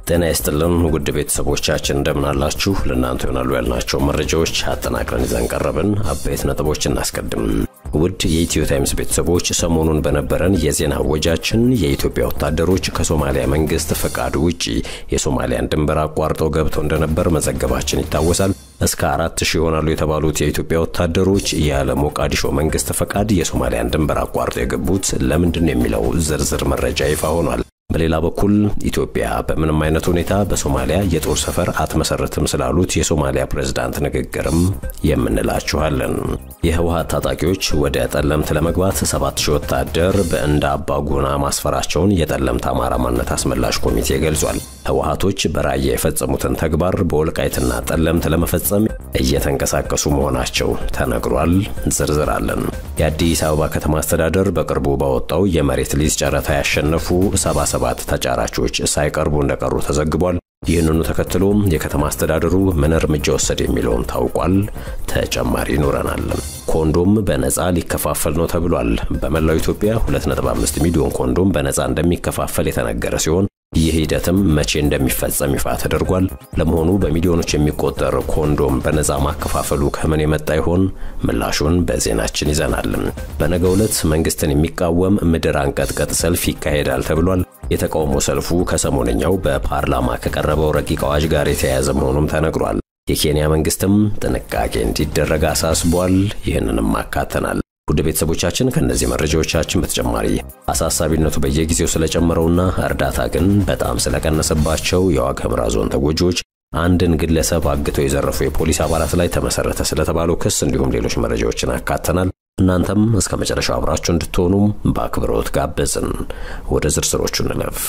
ጤና ይስጥልን ውድ ቤተሰቦቻችን እንደምናላችሁ። ለእናንተ ይሆናሉ ያልናቸው መረጃዎች አጠናቅረን ይዘን ቀረብን። አበይት ነጥቦች እናስቀድም። ውድ የኢትዮ ታይምስ ቤተሰቦች ሰሞኑን በነበረን የዜና እወጃችን የኢትዮጵያ ወታደሮች ከሶማሊያ መንግስት ፈቃድ ውጪ የሶማሊያን ድንበር አቋርጠው ገብተው እንደነበር መዘገባችን ይታወሳል። እስከ አራት ሺህ ይሆናሉ የተባሉት የኢትዮጵያ ወታደሮች ያለ ሞቃዲሾ መንግስት ፈቃድ የሶማሊያን ድንበር አቋርጠው የገቡት ለምንድን ነው የሚለው ዝርዝር መረጃ ይፋ ሆኗል። በሌላ በኩል ኢትዮጵያ በምንም አይነት ሁኔታ በሶማሊያ የጦር ሰፈር አትመሰረትም ስላሉት የሶማሊያ ፕሬዝዳንት ንግግርም የምንላችኋለን። የህወሀት ታጣቂዎች ወደ ጠለምት ለመግባት ሰባት ሺህ ወታደር በእንደ አባጉና ማስፈራቸውን የጠለምት አማራ ማንነት አስመላሽ ኮሚቴ ገልጿል። ህወሀቶች በራያ የፈጸሙትን ተግባር በወልቃይትና ጠለምት ለመፈጸም እየተንቀሳቀሱ መሆናቸው ተነግሯል። ዝርዝር አለን። የአዲስ አበባ ከተማ አስተዳደር በቅርቡ ባወጣው የመሬት ሊዝ ጨረታ ያሸነፉ 77 ተጫራቾች ሳይቀርቡ እንደቀሩ ተዘግቧል። ይህንኑ ተከትሎ የከተማ አስተዳደሩ ምን እርምጃ ወሰደ የሚለውም ታውቋል። ተጨማሪ ይኖረናል። ኮንዶም በነፃ ሊከፋፈል ነው ተብሏል። በመላው ኢትዮጵያ 2.5 ሚሊዮን ኮንዶም በነፃ እንደሚከፋፈል የተነገረ ሲሆን ይህ ሂደትም መቼ እንደሚፈጸም ይፋ ተደርጓል። ለመሆኑ በሚሊዮኖች የሚቆጠር ኮንዶም በነፃ ማከፋፈሉ ከምን የመጣ ይሆን? ምላሹን በዜናችን ይዘናል። በነገው ዕለት መንግስትን የሚቃወም ምድር አንቀጥቀጥ ሰልፍ ይካሄዳል ተብሏል። የተቃውሞ ሰልፉ ከሰሞነኛው በፓርላማ ከቀረበው ረቂቅ አዋጅ ጋር የተያያዘ መሆኑም ተነግሯል። የኬንያ መንግስትም ጥንቃቄ እንዲደረግ አሳስቧል። ይህንንም አካተናል። ውድ ቤተሰቦቻችን ከእነዚህ መረጃዎቻችን በተጨማሪ አሳሳቢነቱ በየጊዜው ስለጨመረውና እርዳታ ግን በጣም ስለቀነሰባቸው የዋግ ኽምራ ዞን ተጎጂዎች አንድን ግለሰብ አግተው የዘረፉ የፖሊስ አባላት ላይ ተመሰረተ ስለተባለው ክስ እንዲሁም ሌሎች መረጃዎችን አካተናል። እናንተም እስከ መጨረሻው አብራችሁ እንድትሆኑም በአክብሮት ጋበዝን። ወደ ዝርዝሮቹ እንለፍ።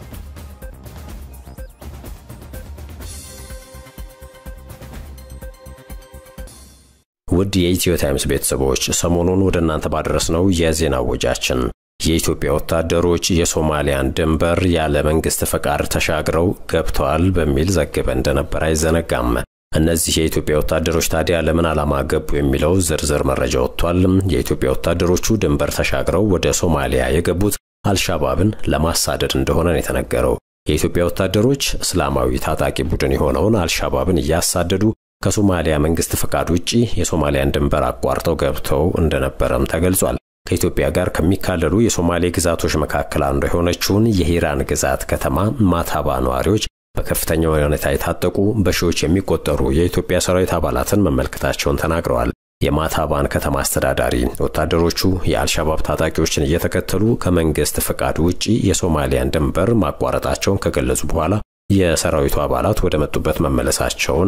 ውድ የኢትዮ ታይምስ ቤተሰቦች ሰሞኑን ወደ እናንተ ባደረስነው የዜና ወጃችን የኢትዮጵያ ወታደሮች የሶማሊያን ድንበር ያለ መንግስት ፈቃድ ተሻግረው ገብተዋል በሚል ዘግበ እንደነበር አይዘነጋም። እነዚህ የኢትዮጵያ ወታደሮች ታዲያ ለምን ዓላማ ገቡ የሚለው ዝርዝር መረጃ ወጥቷል። የኢትዮጵያ ወታደሮቹ ድንበር ተሻግረው ወደ ሶማሊያ የገቡት አልሻባብን ለማሳደድ እንደሆነ ነው የተነገረው። የኢትዮጵያ ወታደሮች እስላማዊ ታጣቂ ቡድን የሆነውን አልሻባብን እያሳደዱ ከሶማሊያ መንግስት ፈቃድ ውጪ የሶማሊያን ድንበር አቋርጠው ገብተው እንደነበረም ተገልጿል። ከኢትዮጵያ ጋር ከሚካለሉ የሶማሌ ግዛቶች መካከል አንዱ የሆነችውን የሂራን ግዛት ከተማ ማታባ ነዋሪዎች በከፍተኛ ሁኔታ የታጠቁ በሺዎች የሚቆጠሩ የኢትዮጵያ ሰራዊት አባላትን መመልከታቸውን ተናግረዋል። የማታባን ከተማ አስተዳዳሪ ወታደሮቹ የአልሻባብ ታጣቂዎችን እየተከተሉ ከመንግስት ፈቃድ ውጪ የሶማሊያን ድንበር ማቋረጣቸውን ከገለጹ በኋላ የሰራዊቱ አባላት ወደ መጡበት መመለሳቸውን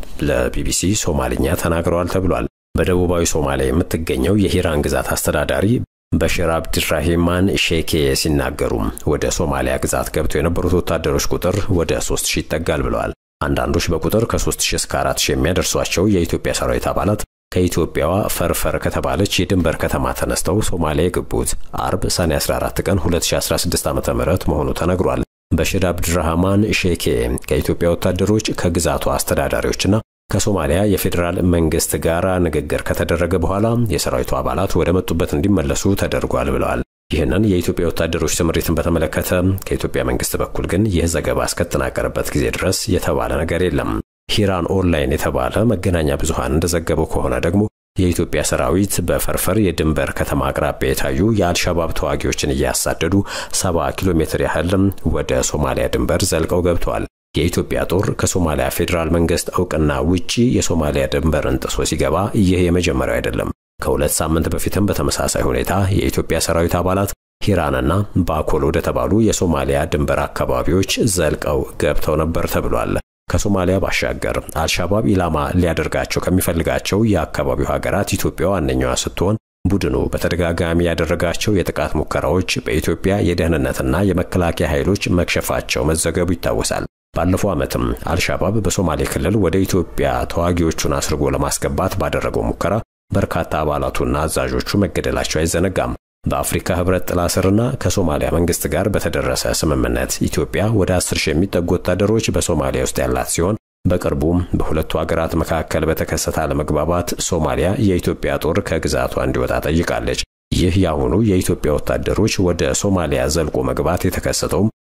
ለቢቢሲ ሶማልኛ ተናግረዋል ተብሏል። በደቡባዊ ሶማሊያ የምትገኘው የሂራን ግዛት አስተዳዳሪ በሽር አብድራሂማን ሼኬ ሲናገሩ ወደ ሶማሊያ ግዛት ገብተው የነበሩት ወታደሮች ቁጥር ወደ 3000 ይጠጋል ብለዋል። አንዳንዶች በቁጥር ከ3000 እስከ 4000 የሚያደርሷቸው የኢትዮጵያ ሰራዊት አባላት ከኢትዮጵያዋ ፈርፈር ከተባለች የድንበር ከተማ ተነስተው ሶማሊያ የገቡት አርብ ሰኔ 14 ቀን 2016 ዓ.ም መሆኑ ተነግሯል። በሽር አብድራህማን ሼኬ ከኢትዮጵያ ወታደሮች ከግዛቱ አስተዳዳሪዎችና ከሶማሊያ የፌዴራል መንግስት ጋር ንግግር ከተደረገ በኋላ የሰራዊቱ አባላት ወደ መጡበት እንዲመለሱ ተደርጓል ብለዋል። ይህንን የኢትዮጵያ ወታደሮች ስምሪትን በተመለከተ ከኢትዮጵያ መንግስት በኩል ግን ይህ ዘገባ እስከተጠናቀረበት ጊዜ ድረስ የተባለ ነገር የለም። ሂራን ኦንላይን የተባለ መገናኛ ብዙሃን እንደዘገበው ከሆነ ደግሞ የኢትዮጵያ ሰራዊት በፈርፈር የድንበር ከተማ አቅራቢያ የታዩ የአልሻባብ ተዋጊዎችን እያሳደዱ 70 ኪሎ ሜትር ያህል ወደ ሶማሊያ ድንበር ዘልቀው ገብተዋል። የኢትዮጵያ ጦር ከሶማሊያ ፌዴራል መንግስት እውቅና ውጪ የሶማሊያ ድንበርን ጥሶ ሲገባ ይህ የመጀመሪያው አይደለም። ከሁለት ሳምንት በፊትም በተመሳሳይ ሁኔታ የኢትዮጵያ ሰራዊት አባላት ሂራንና ባኮል ወደ ተባሉ የሶማሊያ ድንበር አካባቢዎች ዘልቀው ገብተው ነበር ተብሏል። ከሶማሊያ ባሻገር አልሻባብ ኢላማ ሊያደርጋቸው ከሚፈልጋቸው የአካባቢው ሀገራት ኢትዮጵያ ዋነኛዋ ስትሆን ቡድኑ በተደጋጋሚ ያደረጋቸው የጥቃት ሙከራዎች በኢትዮጵያ የደህንነትና የመከላከያ ኃይሎች መክሸፋቸው መዘገቡ ይታወሳል። ባለፈው ዓመትም አልሻባብ በሶማሌ ክልል ወደ ኢትዮጵያ ተዋጊዎቹን አስርጎ ለማስገባት ባደረገው ሙከራ በርካታ አባላቱና አዛዦቹ መገደላቸው አይዘነጋም። በአፍሪካ ህብረት ጥላ ስርና ከሶማሊያ መንግስት ጋር በተደረሰ ስምምነት ኢትዮጵያ ወደ 10 ሺህ የሚጠጉ ወታደሮች በሶማሊያ ውስጥ ያላት ሲሆን በቅርቡም በሁለቱ ሀገራት መካከል በተከሰተ አለመግባባት ሶማሊያ የኢትዮጵያ ጦር ከግዛቷ እንዲወጣ ጠይቃለች። ይህ የአሁኑ የኢትዮጵያ ወታደሮች ወደ ሶማሊያ ዘልቆ መግባት የተከሰተውም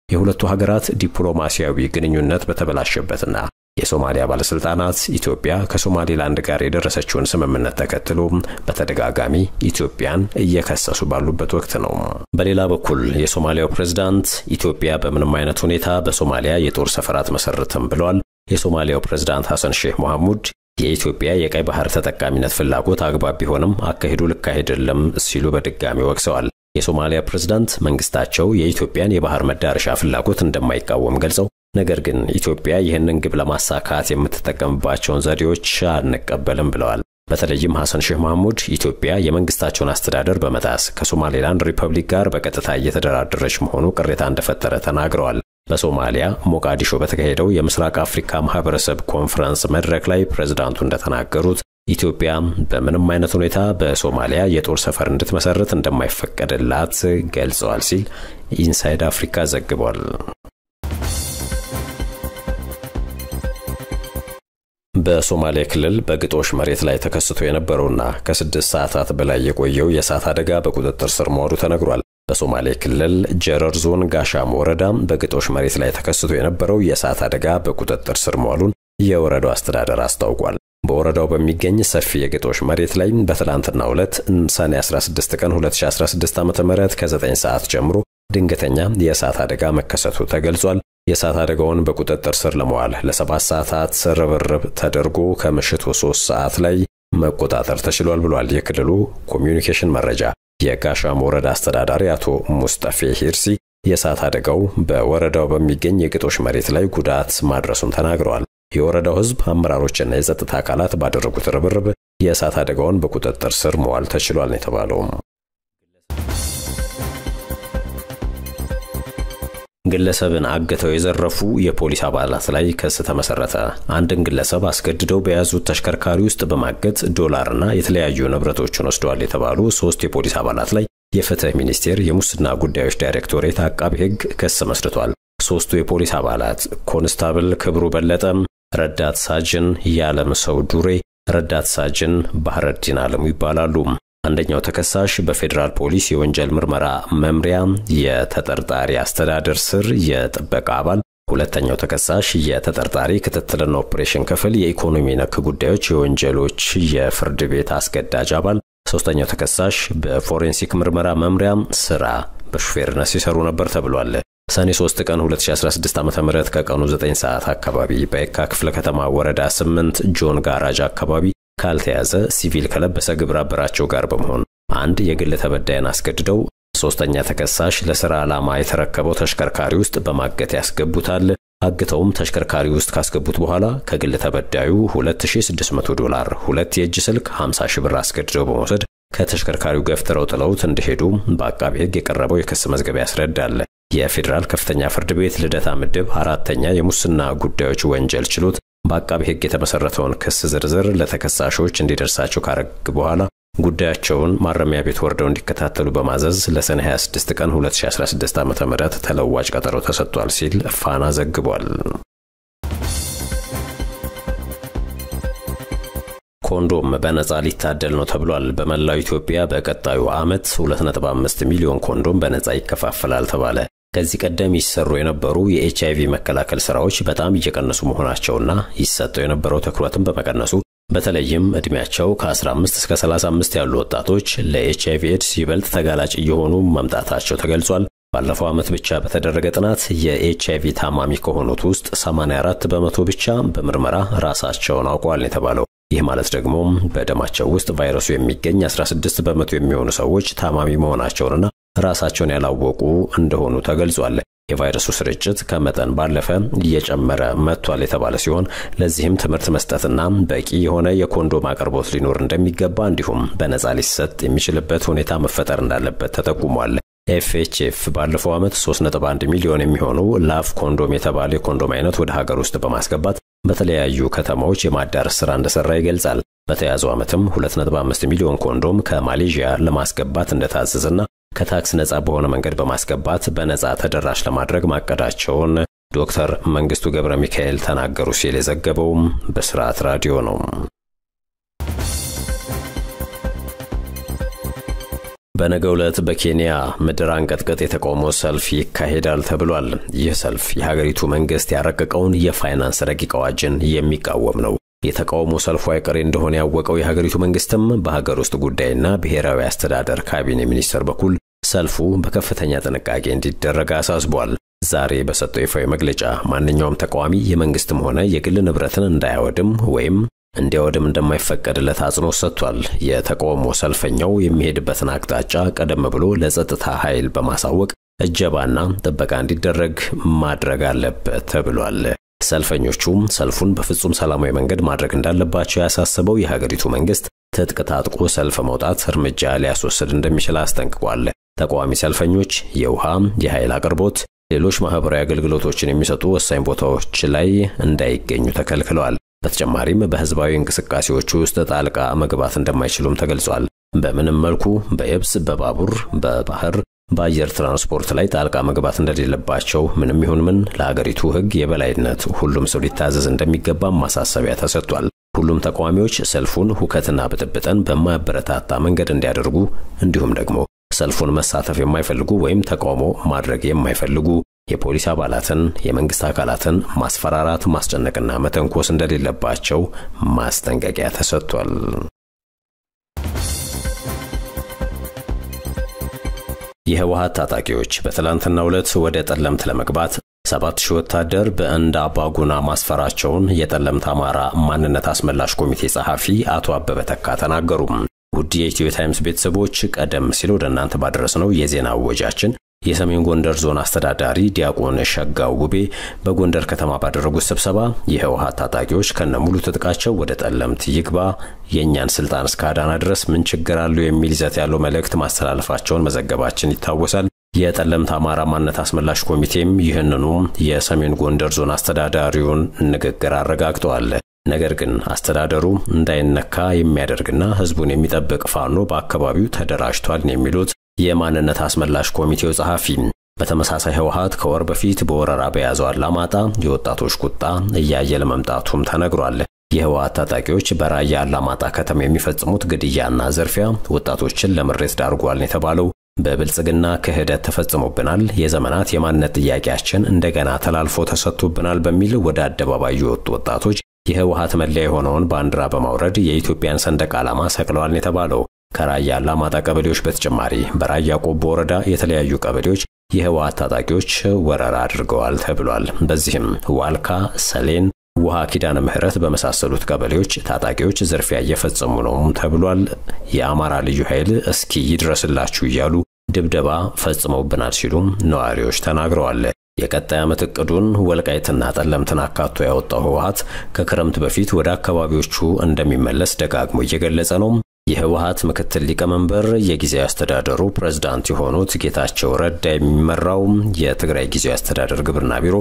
የሁለቱ ሀገራት ዲፕሎማሲያዊ ግንኙነት በተበላሸበትና የሶማሊያ ባለስልጣናት ኢትዮጵያ ከሶማሌላንድ ጋር የደረሰችውን ስምምነት ተከትሎ በተደጋጋሚ ኢትዮጵያን እየከሰሱ ባሉበት ወቅት ነው። በሌላ በኩል የሶማሊያው ፕሬዝዳንት ኢትዮጵያ በምንም አይነት ሁኔታ በሶማሊያ የጦር ሰፈር አትመሰርትም ብለዋል። የሶማሊያው ፕሬዝዳንት ሐሰን ሼህ መሐሙድ የኢትዮጵያ የቀይ ባህር ተጠቃሚነት ፍላጎት አግባብ ቢሆንም አካሄዱ ልክ አይደለም ሲሉ በድጋሚ ወቅሰዋል። የሶማሊያ ፕሬዝዳንት መንግስታቸው የኢትዮጵያን የባህር መዳረሻ ፍላጎት እንደማይቃወም ገልጸው ነገር ግን ኢትዮጵያ ይህንን ግብ ለማሳካት የምትጠቀምባቸውን ዘዴዎች አንቀበልም ብለዋል። በተለይም ሐሰን ሼህ መሐሙድ ኢትዮጵያ የመንግስታቸውን አስተዳደር በመጣስ ከሶማሌላንድ ሪፐብሊክ ጋር በቀጥታ እየተደራደረች መሆኑ ቅሬታ እንደፈጠረ ተናግረዋል። በሶማሊያ ሞቃዲሾ በተካሄደው የምስራቅ አፍሪካ ማህበረሰብ ኮንፈረንስ መድረክ ላይ ፕሬዝዳንቱ እንደተናገሩት ኢትዮጵያ በምንም አይነት ሁኔታ በሶማሊያ የጦር ሰፈር እንድትመሰርት እንደማይፈቀድላት ገልጸዋል ሲል ኢንሳይድ አፍሪካ ዘግቧል። በሶማሌ ክልል በግጦሽ መሬት ላይ ተከስቶ የነበረውና ከስድስት ሰዓታት በላይ የቆየው የእሳት አደጋ በቁጥጥር ስር መዋሉ ተነግሯል። በሶማሌ ክልል ጀረር ዞን ጋሻም ወረዳ በግጦሽ መሬት ላይ ተከስቶ የነበረው የእሳት አደጋ በቁጥጥር ስር መዋሉን የወረዳው አስተዳደር አስታውቋል። በወረዳው በሚገኝ ሰፊ የግጦሽ መሬት ላይ በትላንትናው ዕለት ሰኔ 16 ቀን 2016 ዓ ም ከ9 ሰዓት ጀምሮ ድንገተኛ የእሳት አደጋ መከሰቱ ተገልጿል። የእሳት አደጋውን በቁጥጥር ስር ለመዋል ለሰባት ሰዓታት ርብርብ ተደርጎ ከምሽቱ ሶስት ሰዓት ላይ መቆጣጠር ተችሏል ብሏል የክልሉ ኮሚዩኒኬሽን መረጃ። የጋሻም ወረዳ አስተዳዳሪ አቶ ሙስጠፌ ሂርሲ የእሳት አደጋው በወረዳው በሚገኝ የግጦሽ መሬት ላይ ጉዳት ማድረሱን ተናግረዋል። የወረዳው ሕዝብ አመራሮችና የጸጥታ አካላት ባደረጉት ርብርብ የእሳት አደጋውን በቁጥጥር ስር መዋል ተችሏል ነው የተባለው። ግለሰብን አግተው የዘረፉ የፖሊስ አባላት ላይ ክስ ተመሰረተ። አንድን ግለሰብ አስገድደው በያዙት ተሽከርካሪ ውስጥ በማገት ዶላርና የተለያዩ ንብረቶችን ወስደዋል የተባሉ ሶስት የፖሊስ አባላት ላይ የፍትህ ሚኒስቴር የሙስና ጉዳዮች ዳይሬክቶሬት አቃቢ ሕግ ክስ መስርቷል። ሶስቱ የፖሊስ አባላት ኮንስታብል ክብሩ በለጠ፣ ረዳት ሳጅን ያለም ሰው ዱሬ፣ ረዳት ሳጅን ባህረዲን አለሙ ይባላሉ። አንደኛው ተከሳሽ በፌዴራል ፖሊስ የወንጀል ምርመራ መምሪያ የተጠርጣሪ አስተዳደር ስር የጥበቃ አባል፣ ሁለተኛው ተከሳሽ የተጠርጣሪ ክትትልና ኦፕሬሽን ክፍል የኢኮኖሚ ነክ ጉዳዮች የወንጀሎች የፍርድ ቤት አስገዳጅ አባል፣ ሶስተኛው ተከሳሽ በፎሬንሲክ ምርመራ መምሪያ ስራ በሹፌርነት ሲሰሩ ነበር ተብሏል። ሰኔ 3 ቀን 2016 ዓ.ም ከቀኑ 9 ሰዓት አካባቢ በየካ ክፍለ ከተማ ወረዳ 8 ጆን ጋራጅ አካባቢ ካልተያዘ ሲቪል ከለበሰ ግብረ አበራቸው ጋር በመሆን አንድ የግል ተበዳይን አስገድደው ሶስተኛ ተከሳሽ ለሥራ ዓላማ የተረከበው ተሽከርካሪ ውስጥ በማገት ያስገቡታል። አግተውም ተሽከርካሪ ውስጥ ካስገቡት በኋላ ከግል ተበዳዩ 2600 ዶላር፣ ሁለት የእጅ ስልክ፣ 50 ሺህ ብር አስገድደው በመውሰድ ከተሽከርካሪው ገፍትረው ጥለውት እንደሄዱ በአቃቢ ሕግ የቀረበው የክስ መዝገብ ያስረዳል። የፌዴራል ከፍተኛ ፍርድ ቤት ልደታ ምድብ አራተኛ የሙስና ጉዳዮች ወንጀል ችሎት በአቃቢ ሕግ የተመሰረተውን ክስ ዝርዝር ለተከሳሾች እንዲደርሳቸው ካረግ በኋላ ጉዳያቸውን ማረሚያ ቤት ወርደው እንዲከታተሉ በማዘዝ ለሰኔ 26 ቀን 2016 ዓ.ም ተለዋጭ ቀጠሮ ተሰጥቷል ሲል ፋና ዘግቧል። ኮንዶም በነፃ ሊታደል ነው ተብሏል። በመላው ኢትዮጵያ በቀጣዩ ዓመት 2.5 ሚሊዮን ኮንዶም በነፃ ይከፋፈላል ተባለ። ከዚህ ቀደም ይሰሩ የነበሩ የኤችአይቪ መከላከል ስራዎች በጣም እየቀነሱ መሆናቸውና ይሰጠው የነበረው ትኩረትን በመቀነሱ በተለይም ዕድሜያቸው ከ15 እስከ 35 ያሉ ወጣቶች ለኤችአይቪ ኤድስ ይበልጥ ተጋላጭ እየሆኑ መምጣታቸው ተገልጿል። ባለፈው ዓመት ብቻ በተደረገ ጥናት የኤችአይቪ ታማሚ ከሆኑት ውስጥ 84 በመቶ ብቻ በምርመራ ራሳቸውን አውቀዋል የተባለው ይህ ማለት ደግሞ በደማቸው ውስጥ ቫይረሱ የሚገኝ 16 በመቶ የሚሆኑ ሰዎች ታማሚ መሆናቸውንና ራሳቸውን ያላወቁ እንደሆኑ ተገልጿል። የቫይረሱ ስርጭት ከመጠን ባለፈ እየጨመረ መጥቷል የተባለ ሲሆን ለዚህም ትምህርት መስጠትና በቂ የሆነ የኮንዶም አቅርቦት ሊኖር እንደሚገባ እንዲሁም በነፃ ሊሰጥ የሚችልበት ሁኔታ መፈጠር እንዳለበት ተጠቁሟል። ኤፍኤችኤፍ ባለፈው ዓመት 3.1 ሚሊዮን የሚሆኑ ላቭ ኮንዶም የተባለ የኮንዶም አይነት ወደ ሀገር ውስጥ በማስገባት በተለያዩ ከተማዎች የማዳረስ ሥራ እንደሰራ ይገልጻል። በተያዘው ዓመትም 2.5 ሚሊዮን ኮንዶም ከማሌዥያ ለማስገባት እንደታዘዘና ከታክስ ነፃ በሆነ መንገድ በማስገባት በነፃ ተደራሽ ለማድረግ ማቀዳቸውን ዶክተር መንግስቱ ገብረ ሚካኤል ተናገሩ ሲል የዘገበውም በስርዓት ራዲዮ ነው። በነገው ዕለት በኬንያ ምድር አንቀጥቅጥ የተቃውሞ ሰልፍ ይካሄዳል ተብሏል። ይህ ሰልፍ የሀገሪቱ መንግስት ያረቀቀውን የፋይናንስ ረቂቅ አዋጅን የሚቃወም ነው። የተቃውሞ ሰልፉ አይቀሬ እንደሆነ ያወቀው የሀገሪቱ መንግስትም በሀገር ውስጥ ጉዳይና ብሔራዊ አስተዳደር ካቢኔ ሚኒስቴር በኩል ሰልፉ በከፍተኛ ጥንቃቄ እንዲደረግ አሳስቧል። ዛሬ በሰጠው ይፋዊ መግለጫ ማንኛውም ተቃዋሚ የመንግስትም ሆነ የግል ንብረትን እንዳያወድም ወይም እንዲያወድም እንደማይፈቀድለት አጽንኦት ሰጥቷል። የተቃውሞ ሰልፈኛው የሚሄድበትን አቅጣጫ ቀደም ብሎ ለጸጥታ ኃይል በማሳወቅ እጀባና ጥበቃ እንዲደረግ ማድረግ አለበት ተብሏል። ሰልፈኞቹም ሰልፉን በፍጹም ሰላማዊ መንገድ ማድረግ እንዳለባቸው ያሳሰበው የሀገሪቱ መንግስት ትጥቅ ታጥቆ ሰልፍ መውጣት እርምጃ ሊያስወስድ እንደሚችል አስጠንቅቋል። ተቃዋሚ ሰልፈኞች የውሃ፣ የኃይል አቅርቦት፣ ሌሎች ማህበራዊ አገልግሎቶችን የሚሰጡ ወሳኝ ቦታዎች ላይ እንዳይገኙ ተከልክለዋል። በተጨማሪም በህዝባዊ እንቅስቃሴዎች ውስጥ ጣልቃ መግባት እንደማይችሉም ተገልጿል። በምንም መልኩ በየብስ፣ በባቡር፣ በባህር፣ በአየር ትራንስፖርት ላይ ጣልቃ መግባት እንደሌለባቸው ምንም ይሁን ምን ለሀገሪቱ ህግ የበላይነት ሁሉም ሰው ሊታዘዝ እንደሚገባም ማሳሰቢያ ተሰጥቷል። ሁሉም ተቃዋሚዎች ሰልፉን ሁከትና ብጥብጥን በማያበረታታ መንገድ እንዲያደርጉ እንዲሁም ደግሞ ሰልፉን መሳተፍ የማይፈልጉ ወይም ተቃውሞ ማድረግ የማይፈልጉ የፖሊስ አባላትን፣ የመንግስት አካላትን ማስፈራራት፣ ማስጨነቅና መተንኮስ እንደሌለባቸው ማስጠንቀቂያ ተሰጥቷል። የህወሓት ታጣቂዎች በትላንትናው ዕለት ወደ ጠለምት ለመግባት ሰባት ሺህ ወታደር በእንዳ አባጉና ማስፈራቸውን የጠለምት አማራ ማንነት አስመላሽ ኮሚቴ ጸሐፊ አቶ አበበ ተካ ተናገሩ። ውድ የኢትዮ ታይምስ ቤተሰቦች ቀደም ሲል ወደ እናንተ ባደረስነው የዜና እወጃችን የሰሜን ጎንደር ዞን አስተዳዳሪ ዲያቆን ሸጋው ውቤ በጎንደር ከተማ ባደረጉት ስብሰባ የህወሓት ታጣቂዎች ከነሙሉ ትጥቃቸው ወደ ጠለምት ይግባ፣ የእኛን ስልጣን እስከ አዳና ድረስ ምን ችግር አለው የሚል ይዘት ያለው መልእክት ማስተላለፋቸውን መዘገባችን ይታወሳል። የጠለምት አማራ ማንነት አስመላሽ ኮሚቴም ይህንኑ የሰሜን ጎንደር ዞን አስተዳዳሪውን ንግግር አረጋግጠዋል። ነገር ግን አስተዳደሩ እንዳይነካ የሚያደርግና ህዝቡን የሚጠብቅ ፋኖ በአካባቢው ተደራጅቷል የሚሉት የማንነት አስመላሽ ኮሚቴው ጸሐፊ በተመሳሳይ ህወሓት ከወር በፊት በወረራ በያዘው አላማጣ የወጣቶች ቁጣ እያየለ መምጣቱም ተነግሯል። የህወሓት ታጣቂዎች በራያ አላማጣ ከተማ የሚፈጽሙት ግድያና ዝርፊያ ወጣቶችን ለምሬት ዳርጓል የተባለው በብልጽግና ክህደት ተፈጽሞብናል፣ የዘመናት የማንነት ጥያቄያችን እንደገና ተላልፎ ተሰጥቶብናል በሚል ወደ አደባባይ የወጡ ወጣቶች የህወሓት መለያ የሆነውን ባንዲራ በማውረድ የኢትዮጵያን ሰንደቅ ዓላማ ሰቅለዋል የተባለው ከራያ አላማጣ ቀበሌዎች በተጨማሪ በራያ ቆቦ ወረዳ የተለያዩ ቀበሌዎች የህወሓት ታጣቂዎች ወረራ አድርገዋል ተብሏል። በዚህም ዋልካ፣ ሰሌን፣ ውሃ ኪዳነ ምህረት በመሳሰሉት ቀበሌዎች ታጣቂዎች ዝርፊያ እየፈጸሙ ነው ተብሏል። የአማራ ልዩ ኃይል እስኪ ይድረስላችሁ እያሉ ድብደባ ፈጽመውብናል ሲሉ ነዋሪዎች ተናግረዋል። የቀጣይ ዓመት እቅዱን ወልቃይትና ጠለምትን አካቶ ያወጣው ህወሓት ከክረምት በፊት ወደ አካባቢዎቹ እንደሚመለስ ደጋግሞ እየገለጸ ነው። የህወሓት ምክትል ሊቀመንበር የጊዜያዊ አስተዳደሩ ፕሬዝዳንት የሆኑት ጌታቸው ረዳ የሚመራው የትግራይ ጊዜያዊ አስተዳደር ግብርና ቢሮ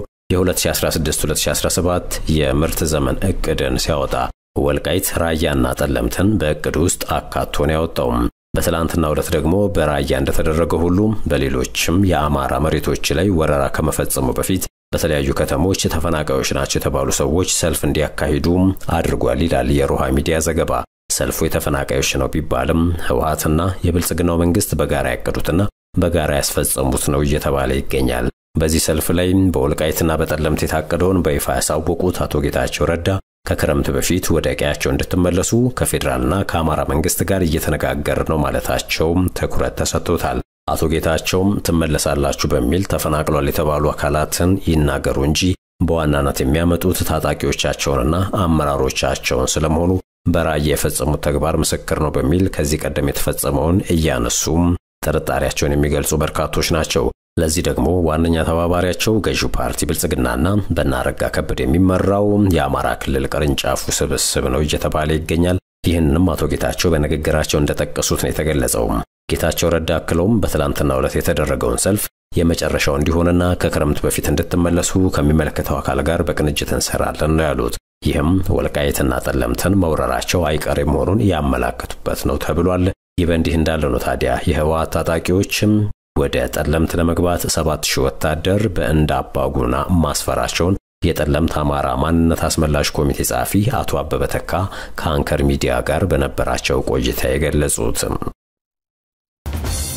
የ2016-2017 የምርት ዘመን እቅድን ሲያወጣ ወልቃይት ራያና ጠለምትን በእቅድ ውስጥ አካቶ ነው ያወጣው። በትላንትናው ዕለት ደግሞ በራያ እንደተደረገ ሁሉ በሌሎችም የአማራ መሬቶች ላይ ወረራ ከመፈጸሙ በፊት በተለያዩ ከተሞች ተፈናቃዮች ናቸው የተባሉ ሰዎች ሰልፍ እንዲያካሂዱ አድርጓል ይላል የሮሃ ሚዲያ ዘገባ። ሰልፉ የተፈናቃዮች ነው ቢባልም ህወሓትና የብልጽግናው መንግስት በጋራ ያቀዱትና በጋራ ያስፈጸሙት ነው እየተባለ ይገኛል። በዚህ ሰልፍ ላይ በወልቃይትና በጠለምት የታቀደውን በይፋ ያሳወቁት አቶ ጌታቸው ረዳ ከክረምት በፊት ወደ ቀያቸው እንድትመለሱ ከፌዴራልና ከአማራ መንግስት ጋር እየተነጋገር ነው ማለታቸው ትኩረት ተሰጥቶታል። አቶ ጌታቸውም ትመለሳላችሁ በሚል ተፈናቅሏል የተባሉ አካላትን ይናገሩ እንጂ በዋናነት የሚያመጡት ታጣቂዎቻቸውንና አመራሮቻቸውን ስለመሆኑ በራያ የፈጸሙት ተግባር ምስክር ነው በሚል ከዚህ ቀደም የተፈጸመውን እያነሱም ጥርጣሬያቸውን የሚገልጹ በርካቶች ናቸው። ለዚህ ደግሞ ዋነኛ ተባባሪያቸው ገዢው ፓርቲ ብልጽግናና በናረጋ ከበደ የሚመራው የአማራ ክልል ቅርንጫፉ ስብስብ ነው እየተባለ ይገኛል። ይህንንም አቶ ጌታቸው በንግግራቸው እንደጠቀሱት ነው የተገለጸው። ጌታቸው ረዳ አክለውም በትላንትናው ዕለት የተደረገውን ሰልፍ የመጨረሻው እንዲሆንና ከክረምት በፊት እንድትመለሱ ከሚመለከተው አካል ጋር በቅንጅት እንሰራለን ነው ያሉት። ይህም ወልቃይትና ጠለምትን መውረራቸው አይቀሬ መሆኑን ያመላከቱበት ነው ተብሏል። ይህ በእንዲህ እንዳለ ነው ታዲያ የህወሓት ታጣቂዎችም ወደ ጠለምት ለመግባት ሰባት ሺህ ወታደር በእንዳ አባጉና ማስፈራቸውን የጠለምት አማራ ማንነት አስመላሽ ኮሚቴ ጸሐፊ አቶ አበበ ተካ ከአንከር ሚዲያ ጋር በነበራቸው ቆይታ የገለጹት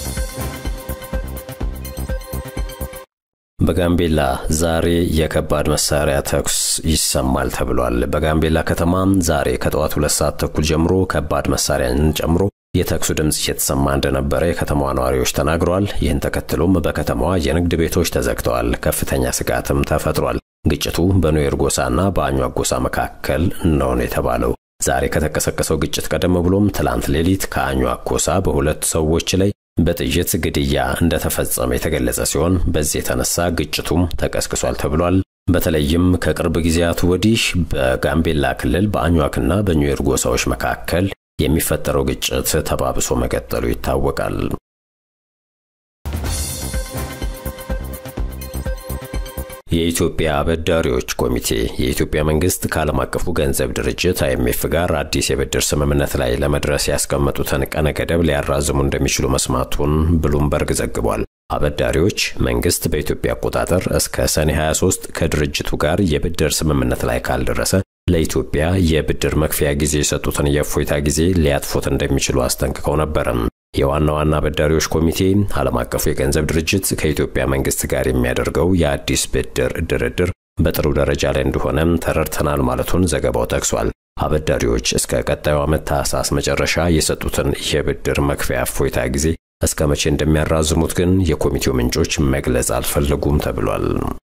በጋምቤላ ዛሬ የከባድ መሳሪያ ተኩስ ይሰማል ተብሏል። በጋምቤላ ከተማ ዛሬ ከጠዋት ሁለት ሰዓት ተኩል ጀምሮ ከባድ መሳሪያን ጨምሮ የተኩሱ ድምፅ እየተሰማ እንደነበረ የከተማዋ ነዋሪዎች ተናግረዋል። ይህን ተከትሎም በከተማዋ የንግድ ቤቶች ተዘግተዋል፣ ከፍተኛ ስጋትም ተፈጥሯል። ግጭቱ በኑዌር ጎሳና በአኟክ ጎሳ መካከል ነው የተባለው። ዛሬ ከተቀሰቀሰው ግጭት ቀደም ብሎም ትላንት ሌሊት ከአኟክ ጎሳ በሁለት ሰዎች ላይ በጥይት ግድያ እንደተፈጸመ የተገለጸ ሲሆን በዚህ የተነሳ ግጭቱም ተቀስቅሷል ተብሏል። በተለይም ከቅርብ ጊዜያት ወዲህ በጋምቤላ ክልል በአኟክና በኑዌር ጎሳዎች መካከል የሚፈጠረው ግጭት ተባብሶ መቀጠሉ ይታወቃል። የኢትዮጵያ አበዳሪዎች ኮሚቴ የኢትዮጵያ መንግስት ከዓለም አቀፉ ገንዘብ ድርጅት አይኤምኤፍ ጋር አዲስ የብድር ስምምነት ላይ ለመድረስ ያስቀመጡትን ቀነ ገደብ ሊያራዝሙ እንደሚችሉ መስማቱን ብሉምበርግ ዘግቧል። አበዳሪዎች መንግስት በኢትዮጵያ አቆጣጠር እስከ ሰኔ 23 ከድርጅቱ ጋር የብድር ስምምነት ላይ ካልደረሰ ለኢትዮጵያ የብድር መክፈያ ጊዜ የሰጡትን የእፎይታ ጊዜ ሊያጥፉት እንደሚችሉ አስጠንቅቀው ነበርም። የዋና ዋና አበዳሪዎች ኮሚቴ ዓለም አቀፉ የገንዘብ ድርጅት ከኢትዮጵያ መንግስት ጋር የሚያደርገው የአዲስ ብድር ድርድር በጥሩ ደረጃ ላይ እንደሆነም ተረድተናል ማለቱን ዘገባው ጠቅሷል። አበዳሪዎች እስከ ቀጣዩ ዓመት ታህሳስ መጨረሻ የሰጡትን የብድር መክፈያ እፎይታ ጊዜ እስከ መቼ እንደሚያራዝሙት ግን የኮሚቴው ምንጮች መግለጽ አልፈለጉም ተብሏል።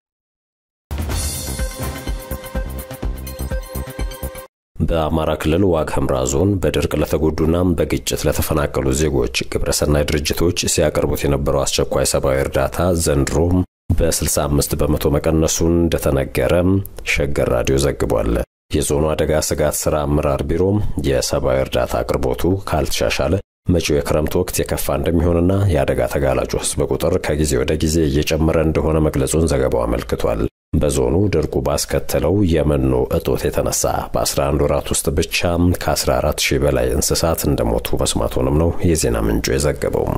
በአማራ ክልል ዋግ ኽምራ ዞን በድርቅ ለተጎዱና በግጭት ለተፈናቀሉ ዜጎች ግብረሰናይ ድርጅቶች ሲያቀርቡት የነበረው አስቸኳይ ሰብአዊ እርዳታ ዘንድሮም በ65 በመቶ መቀነሱን እንደተነገረ ሸገር ራዲዮ ዘግቧል። የዞኑ አደጋ ስጋት ሥራ አመራር ቢሮ የሰብአዊ እርዳታ አቅርቦቱ ካልተሻሻለ መጪው የክረምት ወቅት የከፋ እንደሚሆንና የአደጋ ተጋላጩ ሕዝብ ቁጥር ከጊዜ ወደ ጊዜ እየጨመረ እንደሆነ መግለጹን ዘገባው አመልክቷል። በዞኑ ድርቁ ባስከተለው የመኖ እጦት የተነሳ በ11 ወራት ውስጥ ብቻ ከ14 ሺህ በላይ እንስሳት እንደሞቱ መስማቱንም ነው የዜና ምንጩ የዘገበው።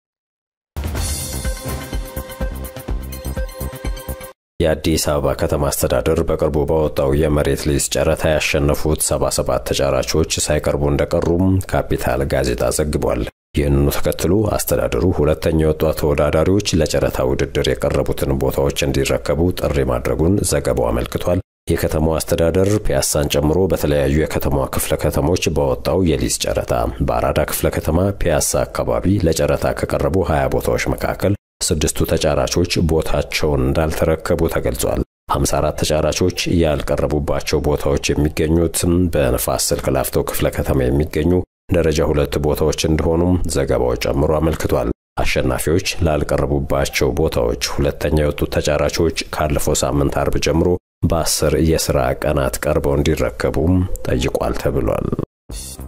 የአዲስ አበባ ከተማ አስተዳደር በቅርቡ ባወጣው የመሬት ሊዝ ጨረታ ያሸነፉት 77 ተጫራቾች ሳይቀርቡ እንደቀሩም ካፒታል ጋዜጣ ዘግቧል። ይህንኑ ተከትሎ አስተዳደሩ ሁለተኛ የወጡ ተወዳዳሪዎች ለጨረታ ውድድር የቀረቡትን ቦታዎች እንዲረከቡ ጥሪ ማድረጉን ዘገባው አመልክቷል። የከተማው አስተዳደር ፒያሳን ጨምሮ በተለያዩ የከተማዋ ክፍለ ከተሞች ባወጣው የሊዝ ጨረታ በአራዳ ክፍለ ከተማ ፒያሳ አካባቢ ለጨረታ ከቀረቡ 20 ቦታዎች መካከል ስድስቱ ተጫራቾች ቦታቸውን እንዳልተረከቡ ተገልጿል። 54 ተጫራቾች ያልቀረቡባቸው ቦታዎች የሚገኙትም በንፋስ ስልክ ላፍቶ ክፍለ ከተማ የሚገኙ ደረጃ ሁለት ቦታዎች እንደሆኑም ዘገባው ጨምሮ አመልክቷል። አሸናፊዎች ላልቀረቡባቸው ቦታዎች ሁለተኛ የወጡት ተጫራቾች ካለፈው ሳምንት አርብ ጀምሮ በአስር የሥራ ቀናት ቀርበው እንዲረከቡም ጠይቋል ተብሏል።